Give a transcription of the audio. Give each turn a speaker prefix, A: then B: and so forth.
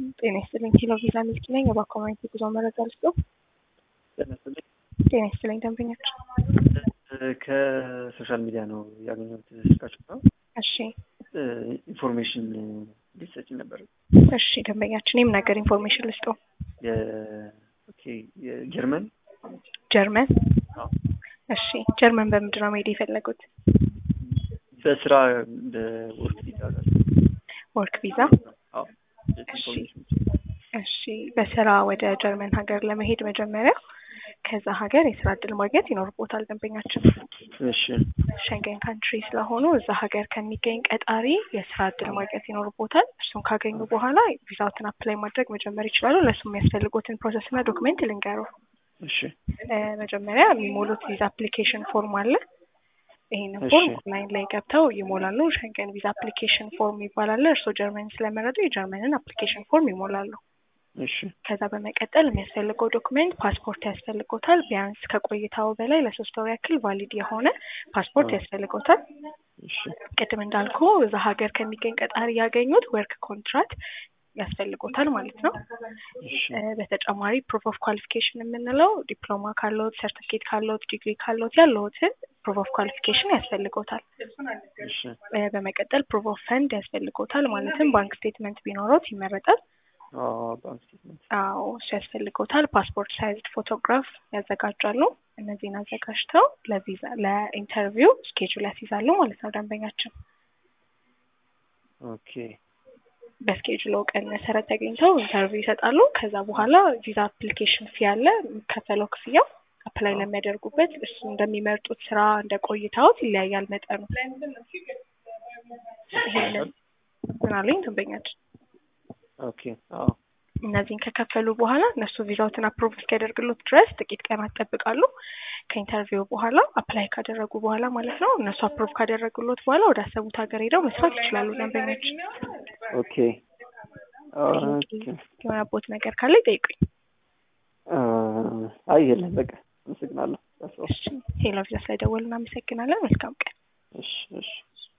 A: ጤና ይስጥልኝ ኪሎ ቪዛ ሚልክ ነኝ። የባኮማኒቲ ጉዞ መረጃ ልስጡ። ጤና ይስጥልኝ ደንበኞች።
B: ከሶሻል ሚዲያ ነው ያገኘሁት ስልካችሁ ነው።
A: እሺ
B: ኢንፎርሜሽን ሊሰጭ ነበር።
A: እሺ ደንበኛችን የምን ነገር ኢንፎርሜሽን ልስጡ?
B: ኦኬ የጀርመን
A: ጀርመን።
B: አዎ።
A: እሺ ጀርመን በምንድን ነው መሄድ የፈለጉት?
B: በስራ በወርክ ቪዛ ጋር
A: ወርክ ቪዛ።
B: አዎ።
A: እሺ እሺ በስራ ወደ ጀርመን ሀገር ለመሄድ መጀመሪያ ከዛ ሀገር የስራ እድል ማግኘት ይኖርቦታል ደንበኛችን።
B: እሺ
A: ሸንገን ካንትሪ ስለሆኑ እዛ ሀገር ከሚገኝ ቀጣሪ የስራ እድል ማግኘት ይኖርቦታል። እሱን ካገኙ በኋላ ቪዛዎትን አፕላይ ማድረግ መጀመር ይችላሉ። ለእሱ የሚያስፈልጉትን ፕሮሰስ እና ዶክሜንት ልንገሩ።
B: እሺ
A: መጀመሪያ የሚሞሉት ቪዛ አፕሊኬሽን ፎርም አለ። ይህንን
B: እሺ።
A: ፎርም ኦንላይን ላይ ገብተው ይሞላሉ። ሸንገን ቪዛ አፕሊኬሽን ፎርም ይባላል። እርስዎ ጀርመን ስለመረጡ የጀርመንን አፕሊኬሽን ፎርም ይሞላሉ።
B: እሺ
A: ከዛ በመቀጠል የሚያስፈልገው ዶክሜንት ፓስፖርት ያስፈልጎታል። ቢያንስ ከቆይታው በላይ ለሶስት ወር ያክል ቫሊድ የሆነ ፓስፖርት
B: አዎ።
A: ያስፈልጎታል።
B: እሺ
A: ቅድም እንዳልኩ እዛ ሀገር ከሚገኝ ቀጣሪ ያገኙት ወርክ ኮንትራት ያስፈልጎታል ማለት ነው።
B: እሺ
A: እ በተጨማሪ ፕሩፍ ኦፍ ኳሊፊኬሽን የምንለው ዲፕሎማ ካለዎት፣ ሰርቲፊኬት ካለዎት፣ ዲግሪ ካለዎት ያለዎትን ፕሩፍ ኦፍ ኳሊፊኬሽን ያስፈልጎታል።
B: እሺ
A: እ በመቀጠል ፕሩፍ ኦፍ ፈንድ ያስፈልጎታል። ማለትም ባንክ ስቴትመንት ቢኖሮት ይመረጣል።
B: አዎ ባንክ ስቴትመንት
A: አዎ እሱ ያስፈልጎታል። ፓስፖርት ሳይዝድ ፎቶግራፍ ያዘጋጃሉ። እነዚህን አዘጋጅተው ለቪዛ ለኢንተርቪው ስኬጁል ያስይዛሉ ማለት ነው ደንበኛችን።
B: ኦኬ
A: በስኬጁሎ ቀን መሰረት ተገኝተው ኢንተርቪው ይሰጣሉ። ከዛ በኋላ ቪዛ አፕሊኬሽን ፊ አለ የሚከፈለው ክፍያው አፕላይ
B: አዎ።
A: ለሚያደርጉበት እሱ እንደሚመርጡት ስራ እንደ ቆይታዎት ይለያያል መጠኑ። ይሄንን ምን አሉኝ ደንበኛችን?
B: ኦኬ አዎ
A: እነዚህን ከከፈሉ በኋላ እነሱ ቪዛዎትን አፕሮቭ እስኪያደርግሉት ድረስ ጥቂት ቀናት ይጠብቃሉ። ከኢንተርቪው በኋላ አፕላይ ካደረጉ በኋላ ማለት ነው። እነሱ አፕሮቭ ካደረጉሎት በኋላ ወደ አሰቡት ሀገር ሄደው መስራት ይችላሉ ደንበኞች።
B: ኦኬ ኦኬ
A: የሆነቦት ነገር ካለ ይጠይቁኝ።
B: አ፣ አይ የለም በቃ አመሰግናለሁ።
A: እሺ ሄሎ ቪዛ ስለደወሉ እናመሰግናለን። መልካም ቀን።
B: እሺ እሺ